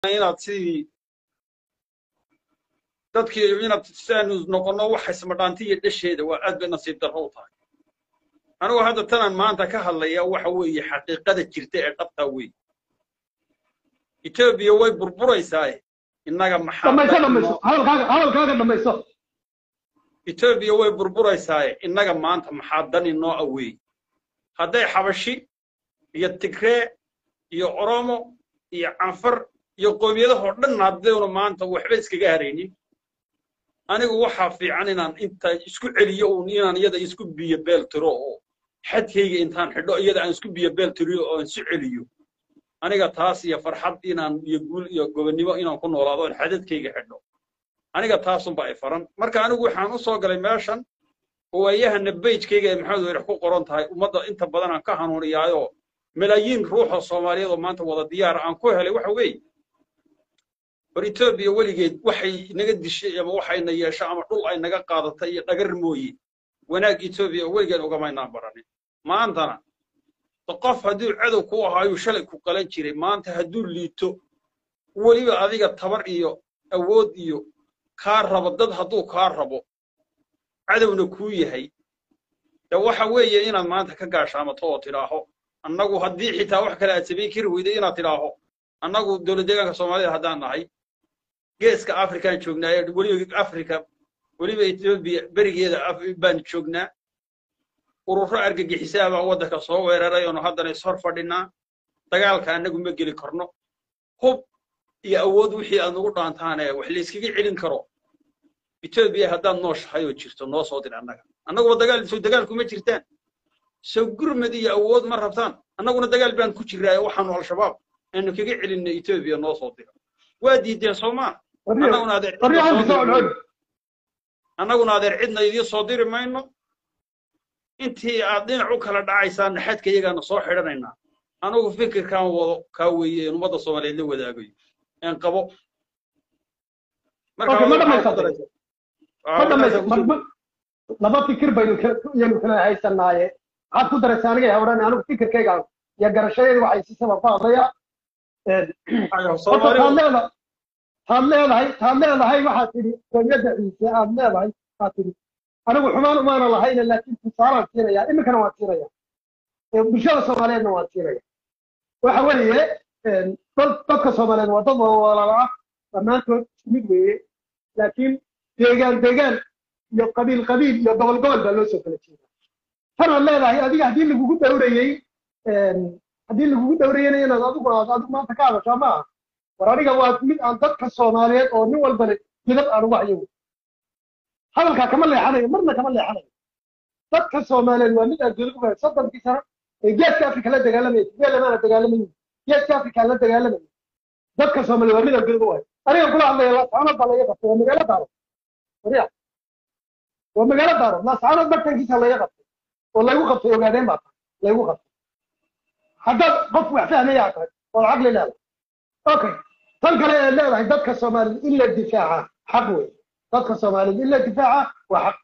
inaad sidii dadkii inaad sidaanu noqonno waxa ismadhaanti iyo dhasheeda waa aad bay nasiib darro u tahay anigu hadda tanaan maanta ka hadlaya waxa weeye xaqiiqada jirta ee dhabtaa weeye etoobiya way burburaysaa innaga maxaa dhamayso dhamayso hadalkaaga hadalkaaga dhamayso etoobiya way burburaysaa innaga maanta maxaa dani noo aweey hadday xabashi iyo tigree iyo oromo iyo canfar iyo qoomiyadahoo dhan haddaynu maanta waxba iskaga haraynin anigu waxaa fiican inaan inta isku celiyo uun inaan iyada isku biyo beel tiro oo xadkayga intaan xidho iyada aan isku biyo beel tiriyo oo aan isu celiyo aniga taas iyo farxad inaan iyo guul iyo gobonnimo inaan ku noolaado oon xadadkayga xidho aniga taasunba ay faran marka anigu waxaan u soo galay meeshan waayahana bejkayga ee maxamed weerax ku qoran tahay ummadda inta badan aan ka hanuuniyaayo malaayiin ruuxoo soomaaliyeed oo maanta wada diyaara aan ku helay waxa weeye war etoobiya weligeed waxay naga dishay ama waxayna yeesho ama dhul ay naga qaadatay iyo dhagar mooye wanaag etoobiya weligeed ugamaynaan baranin maantana qof hadduu cadow ku ahaayuu shalay ku qalan jiray maanta hadduu liito weliba adiga tabar iyo awood iyo kaa rabo dad hadduu kaa rabo cadowna kuu yahay de waxa weeye inaad maanta ka gaashaamato oo tidhaaho annagu haddii xitaa wax kale aad samayn kari weyday inaad tidhaaho annagu dowlad deegaanka soomaalida haddaan nahay geeska afrikaan joognaa ee weliba afrika weliba etoobiya berigeeda baan joognaa ururo argagixisaa baa waddanka soo weeraray oonu haddana ishor fadhinaa dagaalka annagu ma geli karno hub iyo awood wixii aad nugu dhaantaane wax layskaga celin karo etoobiya haddaad nooshahay oo jirto noo soo dir annaga annaguba dagaal soo dagaalkuma jirtaan soo gurmad iyo awood ma rabtaan annaguna dagaal baan ku jiraaye waxaanu al-shabaab aanu kaga celinna etoobiya noo soo dira waa diideen soomaa annaguna adeer annaguna adeer cidna idiin soo diri mayno intii aad dhinac u kala dhacaysaanna xadka iyagaana soo xidhanaynaa anagu fikirkaan wado kaa weeye in ummadda soomaaliyeed la wadaagayo een qabo laba fikir baynu yanu kala haysanaaye maxaad ku daraysa aniga hawran anigu fikirkayga iyo garashadayda waxay si sabab ku hadlaya taad leedahay taad leedahay waxaad tidhi qoomiyadda ciise aad leedahay aad tidhi anigu xumaan umaana lahayna laakiin tusaalaan siinaya iminkana waan siinaya bulshada soomaaliyeedna waan siinaya waxa weeye dadka soomaaliyeed waa dad walaalo ah dhammaantood isku mid weeye laakiin deegaan deegaan iyo qabiil qabiil iyo gobol gobol baa loo soo kala jeeda tanaad leedahay adiga haddii lagugu dhowrayey haddii lagugu dhowrayeyna inaad adigu aad adigu maanta ka hadashaa ma aha war aniga waa mid aan dadka soomaaliyeed oo nin walbana midab aan ugu hayo hadalkaa kama leexanayo marna kama leexanayo dadka soomaaliyeed waa mid aan dowlad ugahay soddonkii sano ee geeska afrika la dagaalamaya tibeelamaana dagaalamayin geeska afrika la dagaalamaya dadka soomaaliyeed waa mid aan dowlad ugahay aniga kula hadlaya laascaanood baa laga qabtay waa magaalo daaro wariya waa magaalo daaro laascaanood bartankiisa laga qabtay oo laygu qabtay ogaadeen baa tahay laygu qabtay haddaad qof wax fahmaya tahay ood caqli leedahay okay tan kale ee leedahay dadka soomaaliyeed in la difaaca xaq wey dadka soomaaliyeed in la difaaca waa xaq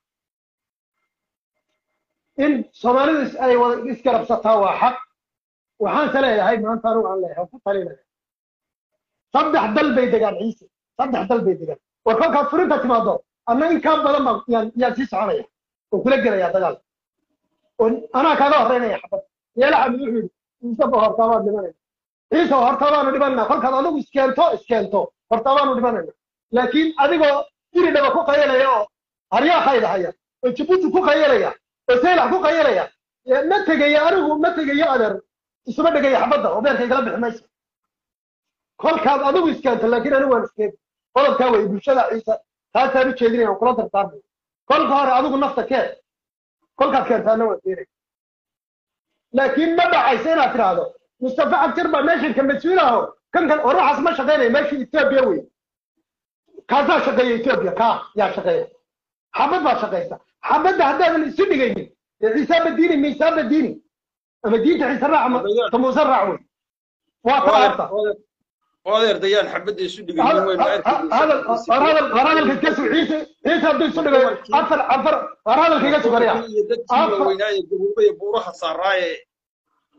in soomaalidu ay wada isgarabsataa waa xaq waxaanse leeyahay maanta anugu aan leeyahay ku talinaya saddex dal bay degaan ciise saddex dal bay degaan war kolkaad furinta timaado anna in kaa badan baan yaan yaan sii soconaya oo kula gelaya dagaal oo anaa kaaga horreynaya xabad yeela xamid wuxuu yidhi ciiseba hortaa baan dhimanayna ciise hortaa baanu dhimanayna kolkaad adigu iskeento iskeento hortaa baanu dhimanayna laakiin adigoo iri dhaba ku qayalaya oo haryaaqayda haya oo jabuuti ku qayalaya oo saylax ku qayalaya ma tegayo anigu ma tegayo adeer isuma dhegaya xabadda oo beerka igala bixi mayso kolkaad adigu iskeento laakiin anigu waan iskeento qodobkaa wey bulshada ciise taasaan u jeedinaya aan kula dardaarmay kolka hore adigu nafta keen kolkaad keentaana waan keenay laakiin ma dhacaysa inaad tidhaahdo mustafa cabdir baa meeshanka mas-uulaho kan kan war waxaas ma shaqaynaya meeshii etoobiya wey kaasaa shaqeeya etoobiya kaa yaa shaqeeya xabad baa shaqaysa xabadda haddaadan isu dhigaynin dee ciisaaba diini miisaaba diini ama diinta ciise raac ama ta muuse raac wey waa taa horta odeer dayaan xabadda isu dhigaynin waynu war hadalka iska sug ciise ciise hadduu isu dhigayo afar afar war hadalka iga sugaraya iyo dadkii waaweynaaye gabuuba iyo buuraha saaraaye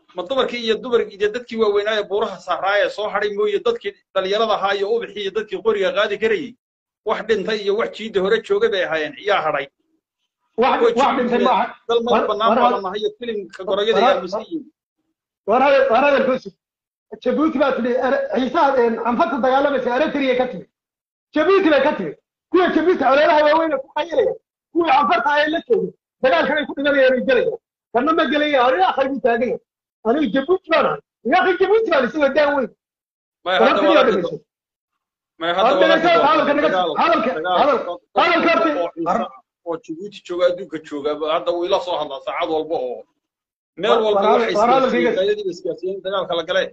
ma dumarkii iyo dumarkii iyo dadkii waaweynaa ee buuraha saaraaya ee soo hadhay mooye dadkii dhalinyarada ahaa iyo ubixii iyo dadkii qoriga qaadi karayey wax dhintay iyo wax jiidda hore joogay bay ahaayeen yaa hadhay wax wax dhintay maaha dal madax war- bannaan war- baa lanahay iyo filimka goroyada war- yaa masiiyin war hadal war hadalkoosi jabuuti baa tidhi Ere- ciisaha anfarta dagaalamaysa eritrea ka timi jabuuti bay ka timi kuwa jabuuti colaadaha waaweyn ee ku qayilaya kuwii anfarta ay la joogay dagaalkan ay ku dhimanayaan ay gelayaan kana ma gelaya aniga akhay buu taagan yahay aniga jabuuti baan ahay aniga akhay jabuuti baan isagoo daan weyn may hadda wararkii waa waa arki dhegeyso doon- may hadda Hadda waa arki dhegeyso, doontaa hadalka naga- dagaal- hadalka- dagaal- hadal- dad hadalka badan horta- oo ciise ah oo jabuuti jooga adduunka jooga hadda wuu ila soo hadlaa saacad walba oo meel War- walba war- waxay war hadalkayga- isgaarsiiyeen ayadiiba isgaarsiiyeen dagaalka la galee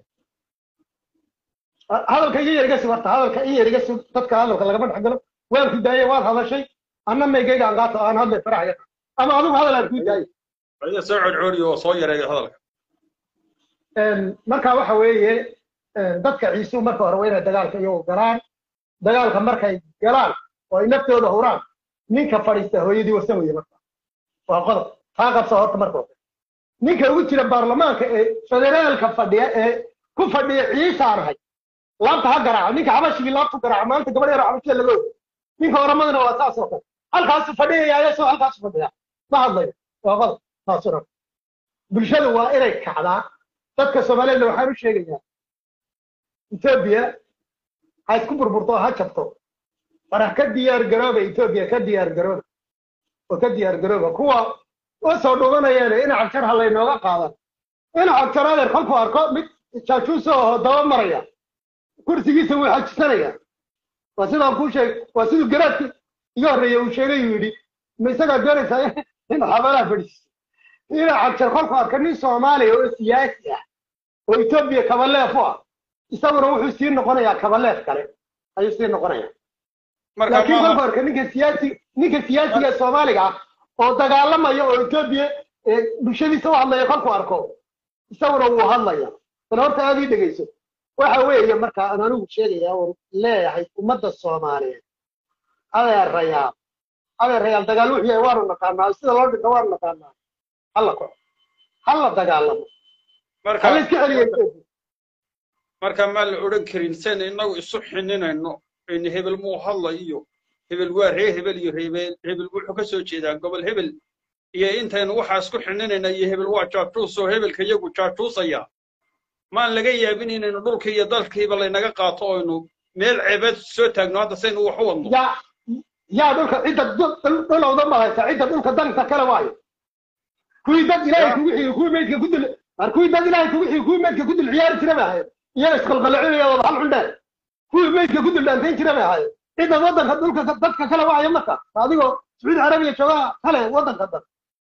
hadalka iyo yar iga sug horta hadalka iyo yar iga sug dadka hadalka lagama dhex galo waan ku daayay waad hadashay anna maygayga aan qaato aan hadlay faraxaya ama adigu hadal aan ku daayay ayada soo codcoodiyo oo soo yareeya hadalka marka waxa weeye dadka ciisu marka hore waa inay dagaalka iyagu galaan dagaalka markay galaan oo ay naftooda huraan ninka fadhiista hooyadii wasan weye marka waa qodob taa qabsa horta marka hore ninka ugu jira baarlamaanka ee federaalka fadhiya ee ku fadhiya ciisaan ahay laabta ha garaaco ninka xabashigii laabtu garaaco maanta gabadh yaro xabashida laga ogo ninka oramadana waa saas oo kale halkaasu fadhiyaya ayasoo halkaasu fadhiya ma hadlayo waa qodob taasuna bulshadu waa inay kacdaa dadka soomaaliyadna waxaan u sheegayaa etoobiya ha isku burburto oo ha jabto farax ka diyaar garooba etoobiya ka diyaar garooba oo ka diyaar garooba kuwa u soo dhumanayeen ina cagjar ha laynooga qaadan ina cagjar adeer kolkuu arko mid jaajuusa oo daba maraya kursigiisa wuu xajisanaya waa sidaan kuu sheeg waa siduu garaadki iga horreeya uu sheegay uu yidhi ma isagaa doonaysaa in xabalaha fadhiisiso ina cagjar kolkuu arko nin soomaaliya oo siyaasi ah oo etoobiya kabaleef u ah isaguna wuxuu sii noqonayaa kabaleef kale ayuu sii noqonayaa marka laakiin maaha kolka horka ninka siyaasi ninka siyaasiga ee soomaaliga ah oo dagaalamaya oo etoobiya ee bulshadiisa u hadlaya kolkuu arko isaguna wuu hadlaya bal horta aad ii dhegeyso waxa weeye marka aan anigu sheegaya oo leeyahay ummadda soomaaliyeed adeerayaal adeerayaal dagaal wuxuu yahay waanu naqaanaa sida loo dhinto waanu naqaanaa hala kaco hala dagaalamo marka hala iska celiya etoobiya marka maan la odhan karin sen innagu isu xininayno in hebel muu hadla iyo hebel waa ree hebel iyo reebel hebel wuxuu ka soo jeedaa gobol hebel iyo intaynu waxaa isku xininayna iyo hebel waa jaajuus oo hebelka iyagu jaajuusaya maan laga yaabin inaynu dhulkii iyo dalkiiba laynaga qaato oynu meel ceebeed soo taagno hadda saynu wax u wadno yaa yaa dhulka cidda dhul- dhul- dhulowda maraysa cidda dhulka danka kale waayo kuwii dad ilaahay Ya. kugu xigi kuwii meydka ku dul mar kuwii dad ilaahay kugu xigi kuwii meydka ku dul ciyaari jira bay ahayd iyaga isqalqalacinaya wada hal cundheer kuwii meydka ku dul dhaantayn jira bay ahayd cidda waddanka dhulka ka- dadka kale waayo marka adigoo sacuudi carabiya joogaa kale waddanka dan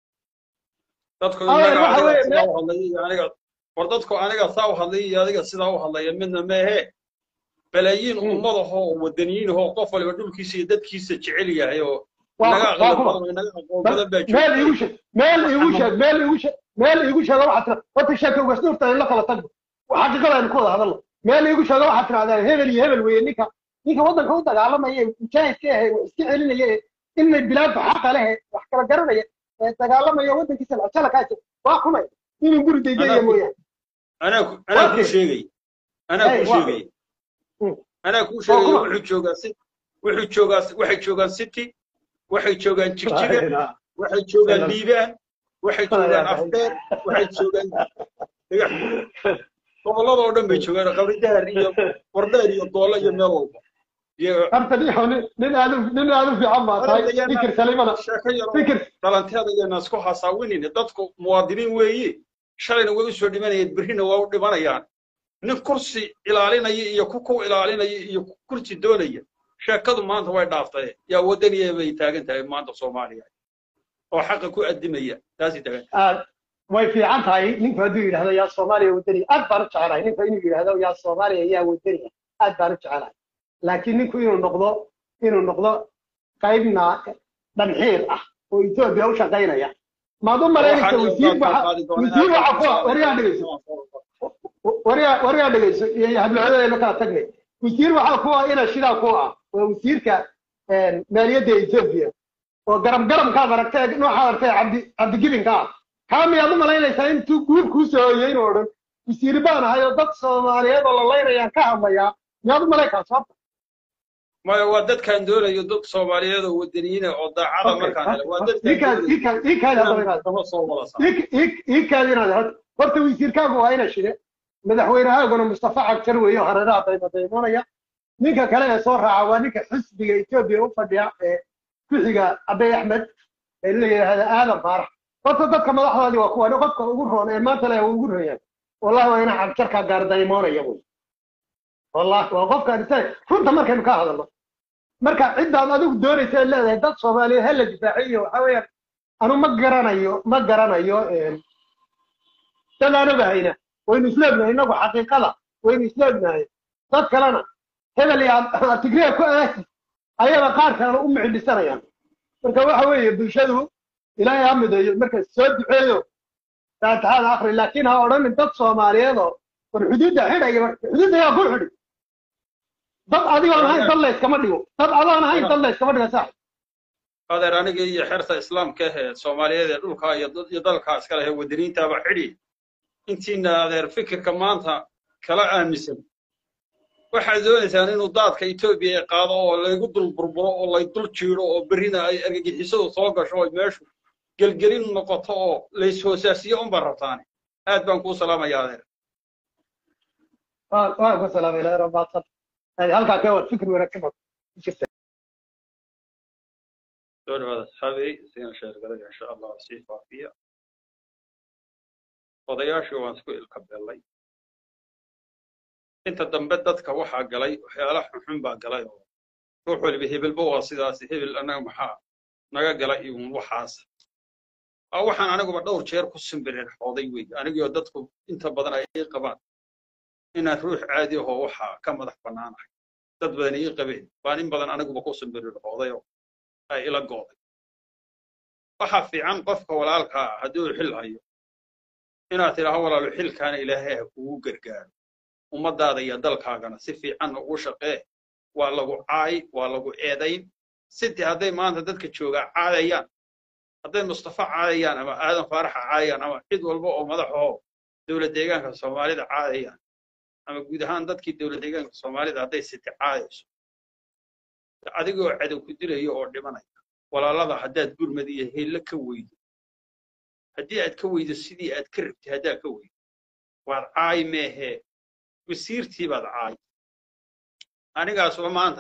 dadku Adeer, inaga waxa adiga weeye sidaa u hadlaya iyo aniga war dadku aniga saa u hadlaya iyo adiga sidaa u hadlaya midna meehe balaayiin Mm. ummadahoo wadaniyiin ahoo qof waliba dhulkiisa iyo dadkiisa jecel yahay oo Waa- inaga waa aqli kuma? badan oo inaga aqoon badan baa meel iigu joogta sheeg meel iigu sheeg meel iigu sheeg meel iigu sheega waxaad tira horta sheeka ugasnuurta in la kala tagno xaqiiqada aynu ku wada hadalno meel iigu sheega waxaad tirahdaan hebel iyo hebel weeye ninka ninka waddanka u dagaalamaya ee mujaahidka ahe wax iska celinaya ee inay bilaadku xaqa leh ee wax kala garanaya ee dagaalamaya waddankiisa lacala kaa jira waa kumay inuu guri daydaya Anaa ku- mooyaane anaa ku- anaa kuu Okay. sheegay anaa Hey, kuu waa- sheegay Mm. anaa kuu sheegay kuma? wuxuu joogaa si wuxuu joogaa waxay joogaan city waxay joogaan jigjiga waxay joogaan Hello. liibaan waxay joogaan afdheer waxay joogaan dhagax gobolada oo dhan bay joogaan qabridahar iyo wardheer iyo doole iyo meel walba iyo horta nin nin- nin aad u- nin aad u fiican baa tahay fikir salimana sheeko yar oo fikir dhalanteeda ayana isku hasaawinin dadku muwaadiniin weeye shalayna way u soo dhimanayeen berrina waa u dhimanayaan nin kursi ilaalinaya iyo ku ku ilaalinaya iyo ku kursi doonaya sheekadu maanta way dhaaftay yaa wadaniya bay taagan tahay maanta soomaaliya oo xaqa ku addimaya taasi taagan aad way fiican tahay ninku hadduu yidhahdo yaa soomaaliya wadaniya aad baan u jecelahay ninku inuu yidhahdo yaa soomaaliya yaa wadaniya aad baan u jecelahay laakiin ninku inuu noqdo inuu noqdo qaybna dhanxiir ah oo etoobiya u shaqaynaya maad u malaynaysa wasiir waxa wasiir waxa ku ah waryaa dhegeyso waryaa waryaa dhegeyso iyo hablacadeena kala tagnay wasiir waxaa ku ah ina shidaa ku ah waa wasiirka maaliyadda etoobiya oo garam garamkaad aragtay nooxaad aragtay cabdi cabdigibinka ah kaa miyaad u malaynaysaa intuu guur kuu soo hoyey inuu odhan wasiir baan ahay oo dad soomaaliyeed oo la laynayaan ka hadlayaa miyaad u malayn kaa sababta maya waa dadkaan doonayo dad soomaaliyeed oo wadaniyiina oo daacada markaan hele waa dadkaan ikaadi soo wada saa ikaadi inaad hod horta wasiirkaagu waa ina shide madaxweynehaaguna mustafa cagjar weeye oo hareeraha daymadaynonaya ninka kale ee soo raaca waa ninka xisbiga etoobiya u fadhiya ee ku-xiga abey axmed ee la yidhaahda aadan faarax horta dadka madaxdoodii waa kuwan qofka ugu roon ee maanta le ugu royaan wallahi waa ina cagjarkaa gaardaymoonaya wey wallahi waa qofkaan isaga runta markaynu ka hadalno marka ciddaad adigu doonaysa ee leedahay dad soomaaliyeed ha la difaaciyo waxa weeyaan anu ma garanayo ma garanayo dad aan ogahayna waynu isleegnahay innagu xaqiiqada waynu isleegnahay dad kalena hebel iyo tigreer ku aasi ayaba qaar kalena u micindhisanayaan marka waxa weeye bulshadu ilaahay ha mideeyo marka soo duceeyo faatixada akri laakiin ha odhanin dad soomaaliyeed oo war xuduudda xidhaya xuduudda yaa ku xidhi dad adigoon ahayn dad la iskama dhigo dad adoon ahayn dad la iskama dhiga sax adeer aniga iyo xerta islaamka ahee soomaaliyeed ee dhulkaa iyo dad- iyo dalkaa iska leh wadaniintaaba xidhi intiina adeer fikirka maanta kala aaminsan waxaad doonaysaan inuu daadka etoobiya ay qaado oo laygu dul burburo oo lay dul jiiro oo berrina ay argagixisadu soo gasho oo meeshu gelgelin noqoto oo layshoosaasiyo unbaa rabtaane aad baan kuu salaamaya adeer waa waa ku salaamay ilaahay rabbaadsan halkaa ka war fikir wanaagsan baad ku jirta soo dhawaada asxaabey siina sheergalay insha allah sii faafiya odayaashii waan isku ilka beellay inta dambe dadka waxaa galay waxyaala xunxun baa galay oo ruux waliba hebelba waa sidaas hebel annaga maxaa naga galay iyo waxaas waa waxaan aniguba dhowr jeer ku simbireer xooday wey anigoo dadku inta badan ay ii qabaan inaan ruux caadi ahoo waxaa ka madax bannaanahay dad badan ii qabeen baan in badan aniguba ku simbireer xooday oo ay ila gooday waxaa fiican qofka walaalka ah hadduu xil hayo inaad tidhaaho walaalo xilkaana ilaahay ha kugu gargaaro ummadaada iyo dalkaagana si fiican ugu shaqee waa lagu caay waa lagu eedayn sidii hadday maanta dadka joogaa caadayaan hadday mustafa caadayaan ama aadan faaraxa caadayaan ama cid walba oo madaxoo dowlad deegaanka soomaalida caadayaan ama guud ahaan dadkii dowlad deegaanka soomaalida hadday siti caadayso adigoo cadow ku dilayo oo dhimanaya walaalada haddaad gurmad iyo heelle ka weydo haddii aad ka weydo sidii aad ka rabtay haddaad ka weydo waad caay meehee wasiirtii baad caay anigaasba maanta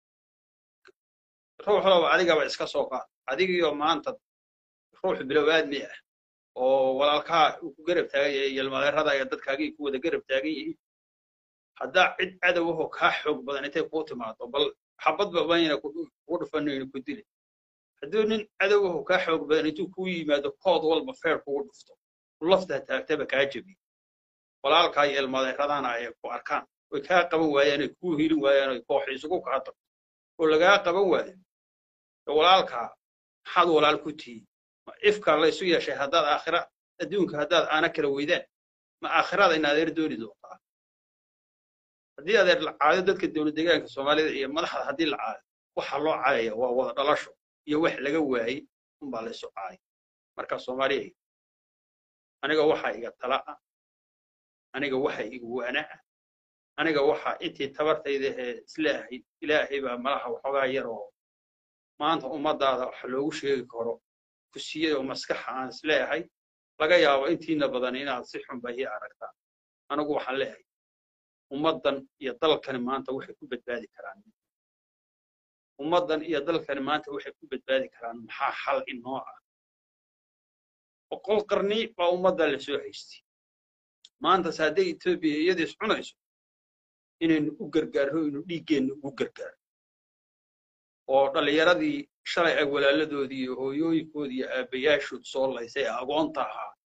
ruuxdaba adigaba iska soo qaad adigiyo maanta ruux bilow aadmi ah oo walaalkaa uu ku garab taagan yahay yelmadeerada iyo dadkaagii ku wada garab taagan yihiin haddaa cid cadowahoo kaa xoog badan intay kuu timaado bal xabadba bayna kugu dhufanayno ku dili hadduu nin cadowahoo kaa xoog badan intuu kuu yimaado kood walba feer kugu dhufto laftaa taagtaba kaa jebiyo walaalkaa iyo ilmadeeradana ay ku arkaan way kaa qaban waayaan ay kuu hilin waayaan ay koox isugu kaa tagto oo lagaa qaban waayo walaalkaa maxaad walaal ku tihiin ma ifkaa la isu yeeshay haddaad aakhira adduunka haddaad aana kala weydaan ma aakhirada in adeer dooni doontaa haddii adeer la caado dadka dowlad deegaanka soomaalida iyo madaxda haddii la caado waxa loo caayaya waa wada dhalasho iyo wax laga waayey unbaa la isu caaya marka soomaaliya aniga waxaa iga tala ah aniga waxa iga waana ah aniga waxa intii tabartayda ee islaahay ilaahay baa malaha waxoogaa yar oo maanta ummadaada wax loogu sheegi karo kusiyada oo maskaxa aan isleeyahay laga yaabo intiina badan inaad si xunba ii aragtaan anigu waxaan leeyahay ummaddan iyo dalkani maanta waxay ku badbaadi karaan ummaddan iyo dalkani maanta waxay ku badbaadi karaan maxaa xal inoo ah boqol qarni baa ummadda la soo haystay maantas hadday etoobiya iyadiis cunayso inaynu u gargaarno inu dhiiggeenna ugu gargaarno oo dhallinyaradii shalay ay walaaladoodii iyo hooyooyinkoodii iyo aabbayaashood soo laysay ee agoonta ahaa